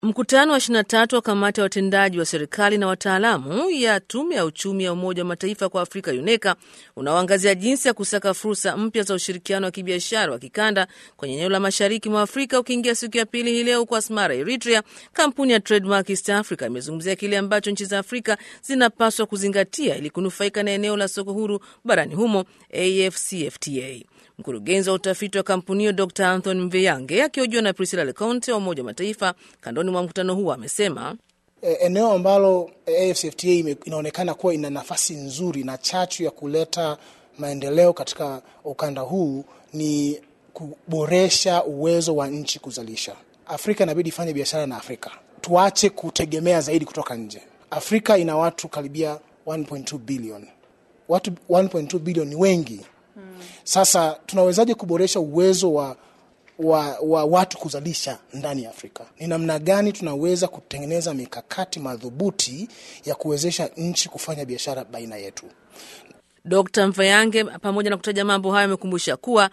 Mkutano wa 23 wa kamati ya watendaji wa serikali na wataalamu ya tume ya uchumi ya Umoja wa Mataifa kwa Afrika UNECA unaoangazia jinsi ya kusaka fursa mpya za ushirikiano wa kibiashara wa kikanda kwenye eneo la mashariki mwa Afrika ukiingia siku ya pili hii leo huko Asmara, Eritrea. Kampuni ya Trademark East Africa imezungumzia kile ambacho nchi za Afrika zinapaswa kuzingatia ili kunufaika na eneo la soko huru barani humo, AfCFTA. Mkurugenzi wa utafiti wa kampuni hiyo Dr Anthony Mveyange akihojiwa na Priscilla Leconte wa Umoja wa Mataifa kandoni mwa mkutano huo amesema eneo ambalo AfCFTA inaonekana kuwa ina nafasi nzuri na chachu ya kuleta maendeleo katika ukanda huu ni kuboresha uwezo wa nchi kuzalisha. Afrika inabidi ifanye biashara na Afrika, tuache kutegemea zaidi kutoka nje. Afrika ina watu karibia 1.2 bilioni. Watu 1.2 bilioni ni wengi. Sasa tunawezaje kuboresha uwezo wa, wa, wa watu kuzalisha ndani ya Afrika? Ni namna gani tunaweza kutengeneza mikakati madhubuti ya kuwezesha nchi kufanya biashara baina yetu? Dr Mvayange pamoja na kutaja mambo hayo amekumbusha kuwa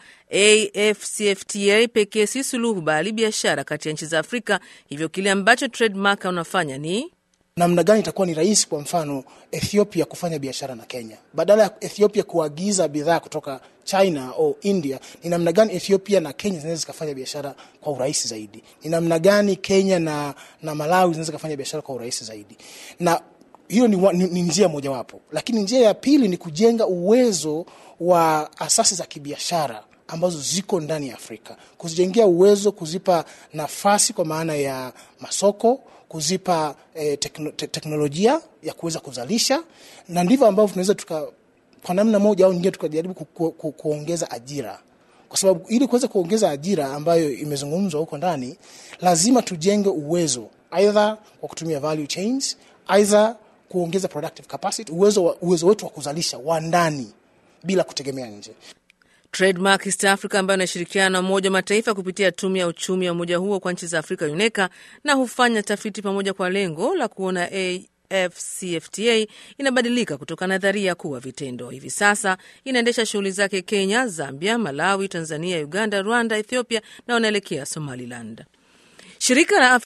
AfCFTA pekee si suluhu, bali biashara kati ya nchi za Afrika. Hivyo kile ambacho Trademark unafanya ni namna gani itakuwa ni rahisi, kwa mfano Ethiopia kufanya biashara na Kenya badala ya Ethiopia kuagiza bidhaa kutoka China au India. Ni namna gani Ethiopia na Kenya zinaweza zikafanya biashara kwa urahisi zaidi? Ni namna gani Kenya na, na Malawi zinaweza zikafanya biashara kwa urahisi zaidi? Na hiyo ni, ni, ni njia mojawapo, lakini njia ya pili ni kujenga uwezo wa asasi za kibiashara ambazo ziko ndani ya Afrika, kuzijengea uwezo, kuzipa nafasi kwa maana ya masoko, kuzipa eh, tekno, te, teknolojia ya kuweza kuzalisha, na ndivyo ambavyo tunaweza tuka kwa namna moja au nyingine tukajaribu ku, ku, ku, kuongeza ajira, kwa sababu ili kuweza kuongeza ajira ambayo imezungumzwa huko ndani, lazima tujenge uwezo, aidha kwa kutumia value chains, aidha kuongeza productive capacity, uwezo, wa, uwezo wetu wa kuzalisha wa ndani bila kutegemea nje. Trademark East Africa ambayo inashirikiana na Umoja wa Mataifa kupitia tume ya uchumi ya umoja huo kwa nchi za Afrika UNECA na hufanya tafiti pamoja kwa lengo la kuona AfCFTA inabadilika kutoka nadharia kuwa vitendo. Hivi sasa inaendesha shughuli zake Kenya, Zambia, Malawi, Tanzania, Uganda, Rwanda, Ethiopia na wanaelekea Somaliland. Shirika la